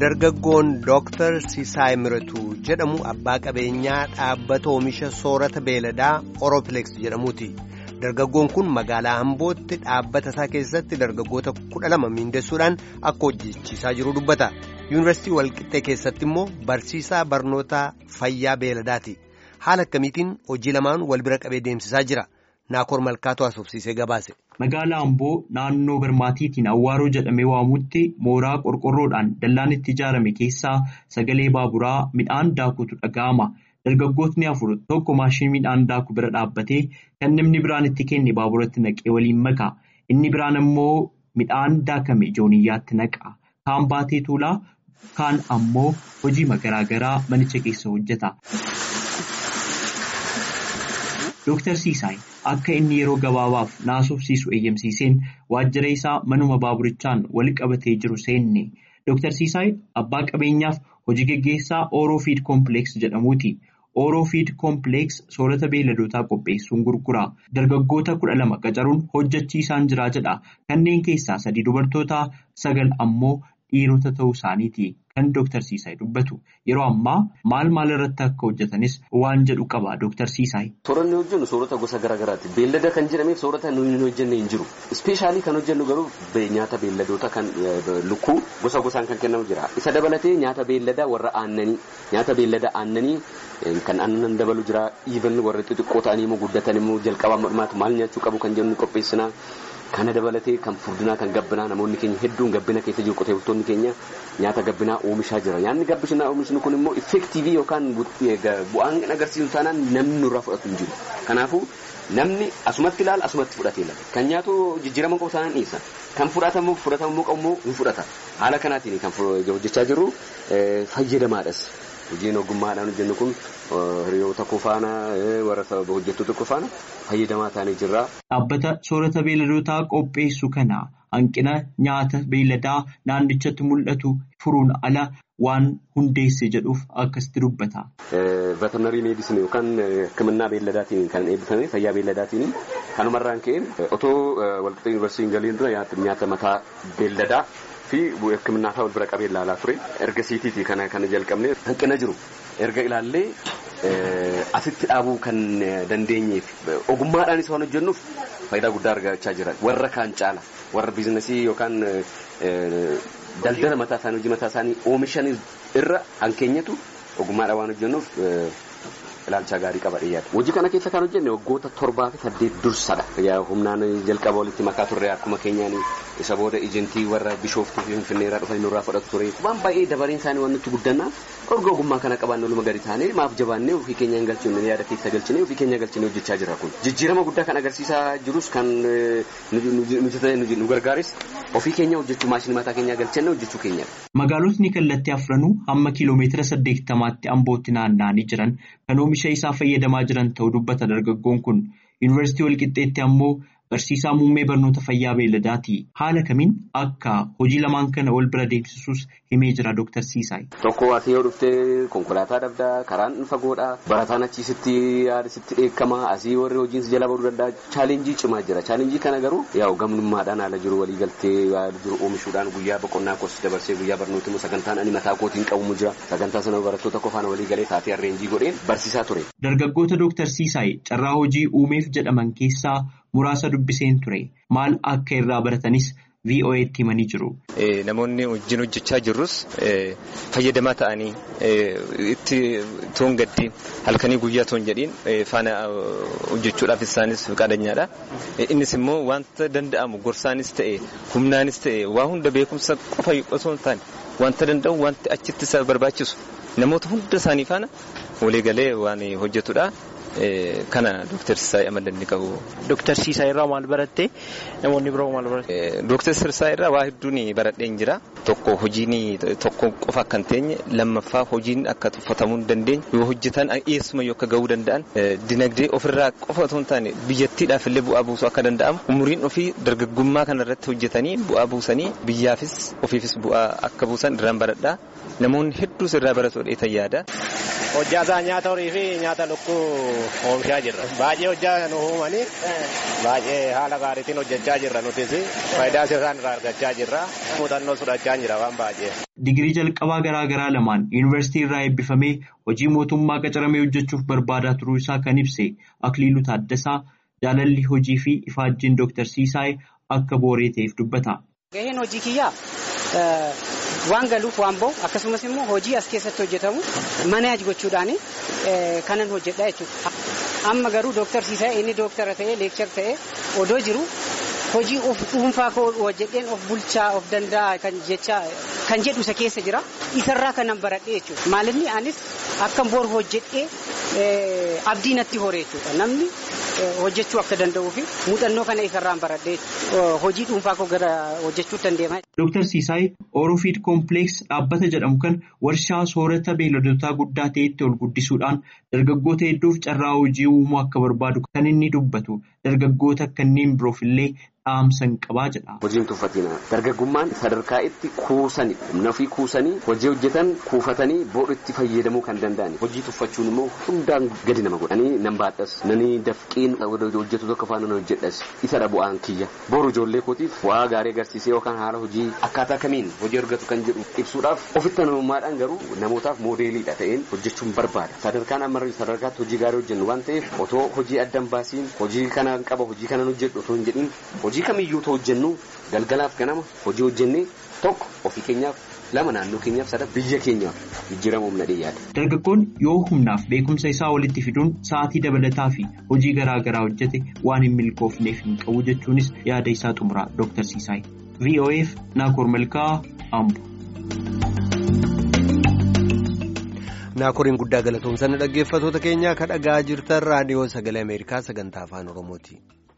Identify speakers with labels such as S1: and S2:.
S1: Dargaggoon Dooktar Sisaay Miratuu jedhamu abbaa qabeenyaa dhaabbata oomisha soorata beeladaa Oroopleeks jedhamuuti. Dargaggoon kun magaalaa Ambootti dhaabbata isaa keessatti dargaggoota kudha lama miindessuudhaan akka hojjechiisaa jiru dubbata. Yuunivarsiitii Walqixxee keessatti immoo barsiisaa barnoota fayyaa beeladaati. Haala akkamiitiin hojii lamaan wal bira qabee deemsisaa jira. Naakoor Malkaatu haasofsiisee gabaase.
S2: Magaalaa Amboo naannoo Birmaatiitiin Awwaaroo jedhamee waamutti mooraa qorqorroodhaan dallaan itti ijaarame keessaa sagalee baaburaa midhaan daakutu dhaga'ama. Dargaggootni afur tokko maashinii midhaan daaku bira dhaabbatee kan namni biraan itti kenne baaburatti naqee waliin maka. Inni biraan immoo midhaan daakame jooniyyaatti naqa. Kaan baatee tuulaa kaan ammoo hojii garaagaraa manicha keessa hojjeta. Dooktar Siisaay akka inni yeroo gabaabaaf naasofsiisu eeyyamsiiseen waajjira isaa manuma baaburichaan wal qabatee jiru seenne. Dooktar Siisaay abbaa qabeenyaaf hojii geggeessaa Ooroofiid Koompileeks jedhamuuti. Ooroofiid Koompileeks soorata beeladootaa qopheessuun gurgura. Dargaggoota kudha lama qacaruun hojjechiisaan jiraa jedha. Kanneen keessaa sadi dubartoota sagal ammoo dhiirota ta'uu isaaniiti. Kan Dooktar Siisaay dubbatu yeroo ammaa maal maal irratti akka hojjetanis waan jedhu qaba Dooktar Siisaay.
S3: Sooranni hojjennu soorata gosa garaagaraati. Beellada kan jedhameef soorata nuyi hin hojjenne hin jiru. Ispeeshaalii kan hojjennu garuu nyaata beelladoota kan lukkuu gosa gosaan kan kennamu jira. Isa dabalatee nyaata beelladaa warra aannanii nyaata beellada aannanii kan aannan dabalu jira. Iivan warri xixiqqoo ta'anii immoo guddatan immoo jalqabaa madhumaatu maal nyaachuu qabu kan jennu qopheessina. Kana dabalatee kan furdinaa kan gabbinaa namoonni keenya hedduun gabbina keessa jiru qotee bultoonni keenya nyaata gabbinaa oomishaa jira. Nyaanni gabbinaa oomishni kun immoo effektiivii yookaan bu'aan agarsiisu taanaan namni nurraa fudhatu hin jiru. Kanaafuu namni asumatti ilaala asumatti fudhatee ilaala. Kan nyaatu jijjiirama qabu taanaan dhiisa. Kan fudhatamu fudhatamuu qabu immoo hin fudhata. Haala kanaatiin kan hojjechaa jirru fayyadamaadhas. Hojiin ogummaadhaan hojjennu kun hiriyoota koo faana warra hojjettoota koo faana fayyadamaa taanee jirra.
S2: Dhaabbata soorata beeladootaa qopheessu kana hanqina nyaata beeladaa naannichatti mul'atu furuun ala waan hundeesse jedhuuf akkasitti dubbata.
S3: Veterinarii meedisin yookaan hikimannaa beeladaatiin kan eebbifame fayyaa beeladaatiin kanumarraan ka'een otoo walqixxee yuunivarsiitiin galiin dura nyaata mataa beeladaa. fi hikimannaa isaa wal bira qabee ilaalaa ture erga siitiitii kana kana jalqabne hanqina jiru erga ilaallee asitti dhaabuu kan dandeenyeef ogummaadhaanis waan hojjennuuf faayidaa guddaa argachaa jira warra kaan caala warra biizinasii yookaan daldala mataa isaanii hojii mataa isaanii oomishan irra hankeenyatu ogummaadhaan waan hojjennuuf ilaalcha gaarii qaba dhiyaata. Hojii kana keessa kan hojjenne waggoota torbaa fi saddeet dursadha. Humnaan jalqaba walitti makaa turre akkuma keenyaan isa booda ejentii warra bishooftuu fi finfinneerraa dhufanii nurraa fudhatu ture. Waan baay'ee dabareen isaanii waan nutti guddanna erga ogummaa kana qabaanne oluma gadi taanee maaf jabaannee ofii keenya galchine yaada keessa galchine ofii keenya galchine hojjechaa jira kun. Jijjiirama guddaa kan agarsiisaa jirus kan nu gargaares ofii keenya hojjechuu maashinii mataa keenyaa galchine hojjechuu keenya.
S2: Magaalotni kallattii afranuu hamma kiiloomeetira saddeettamaatti ambootti naanna'anii jiran kan oomisha isaa fayyadamaa jiran ta'uu dubbata dargaggoon kun yuunivarsiitii walqixxeetti ammoo barsiisaa muummee barnoota fayyaa beeladaati haala kamiin akka hojii lamaan kana wal bira deemsisuus himee jira dooktar Siisaay.
S3: Tokko asii yoo dhuftee konkolaataa dhabdaa karaan fagoodha barataan achiisitti yaadasitti dheekkama asii warri hojiin jala baduu danda'a chaalenjii cimaa jira chaalenjii kana garuu yaa'u gamnummaadhaan haala jiru walii galtee haala jiru oomishuudhaan guyyaa boqonnaa koos dabarsee guyyaa barnooti immoo sagantaan ani mataa kootiin qabu jira sagantaa sana barattoota qofaan walii galee taatee arreenjii godheen barsiisaa ture.
S2: Dargaggoota dooktar Siisaay carraa hojii uumeef jedhaman keessaa muraasa dubbiseen ture maal akka irraa baratanis VOA'tti himanii jiru.
S4: Namoonni wajjin hojjechaa jirrus fayyadamaa ta'anii itti toon gaddi halkanii guyyaa toon jedhiin faana hojjechuudhaaf isaanis qaadanyadha. Innis immoo wanta danda'amu gorsaanis ta'e humnaanis ta'e waa hunda beekumsa qofa osoo hin taane wanta danda'u wanti achitti isa barbaachisu namoota hunda isaanii faana walii galee waan hojjetudha. Kana Dooktar Sisaay amalanni qabu.
S5: Dooktar Sisaay irraa maal barattee namoonni biroo maal baratte?
S4: Dooktar Sisaay irraa waa hedduun baradheen jira. Tokko hojiin tokko qofa akka hin teenye lammaffaa hojiin akka tuffatamuu hin dandeenye yoo hojjetan eessuma yoo akka gahuu danda'an dinagdee ofirraa qofa otoo hin taane biyyattiidhaaf illee bu'aa buusuu akka danda'amu umuriin ofii dargaggummaa kanarratti hojjetanii bu'aa buusanii biyyaafis ofiifis bu'aa akka buusan irraan baradhaa namoonni hedduus irraa baratu dheetan yaada.
S5: hojjaa isaa nyaata horii fi nyaata lukkuu oomishaa jirra. Baay'ee hojjaa nu uumanii baay'ee haala gaariitiin hojjechaa jirra nutis faayidaa isaan irraa argachaa jirra. Muuxannoo fudhachaa jira waan baay'ee.
S2: Digirii jalqabaa garaa garaa lamaan yuunivarsiitii irraa eebbifamee hojii mootummaa qacaramee hojjechuuf barbaadaa turuu isaa kan ibse Akiliiluu Taaddasaa jaalalli hojii fi ifaajjiin Dooktar Siisaay akka booree ta'eef dubbata.
S6: Gaheen hojii kiyyaa waan galuuf waan ba'u akkasumas immoo hojii as keessatti hojjetamu manaaj gochuudhaan kanan hojjedha jechuudha. Amma garuu Dooktar Siisaay inni dooktara ta'ee leekchar ta'ee odoo jiru hojii of dhuunfaa koo hojjedheen of bulchaa of danda'a kan jecha kan jedhu isa keessa jira. Isarraa kanan baradhee jechuudha. Maalinni anis akkan boru hojjedhee abdii natti horee jechuudha. Namni hojjechuu akka danda'uu fi muuxannoo kana isarraan baradhee hojii dhuunfaa koo gara hojjechuutti dandeema.
S2: Dooktar Siisaay Oorofiid Koompileeks dhaabbata jedhamu kan warshaa soorata beeyladotaa guddaa ta'etti ol guddisuudhaan dargaggoota hedduuf carraa hojii uumuu akka barbaadu kan inni dubbatu dargaggoota kanneen biroof illee dhaamsan qabaa jedha.
S3: Hojiin tuffatina dargaggummaan sadarkaa itti kuusanii humna ofii kuusanii hojii hojjetan kuufatanii booda itti fayyadamuu kan danda'an hojii tuffachuun immoo hundaan gadi nama godha. Ani nan baadhas nani dafqiin hojjetu tokko faana hojjedhas isa dha bu'aan kiyya boru ijoollee kootiif waa gaarii agarsiisee yookaan haala hojii akkaataa kamiin hojii argatu kan jedhu ibsuudhaaf ofitti namummaadhaan garuu namootaaf moodeeliidha ta'een hojjechuun barbaada. Sadarkaan ammarri sadarkaatti hojii gaarii hojjennu waan ta'eef otoo hojii addan baasiin hojii kana qaba hojii kana hojjedhu otoo hin jedhin hojii kamiyyuu ta'u hojjennu galgalaaf ganama hojii hojjennee tokko ofii keenyaaf lama naannoo keenyaaf sada biyya keenyaaf jijjiirama humna dhiyyaata.
S2: Dargaggoon yoo humnaaf beekumsa isaa walitti fiduun sa'aatii dabalataa fi hojii garaa garaa hojjete waan hin milkoofneef hin qabu jechuunis yaada isaa xumuraa Dooktar Siisaay. VOF Naakoor Malkaa Ambo.
S1: Naakoriin guddaa galatoomsan dhaggeeffatoota keenyaa kan dhagaa jirtan raadiyoo sagalee Ameerikaa sagantaa afaan Oromooti.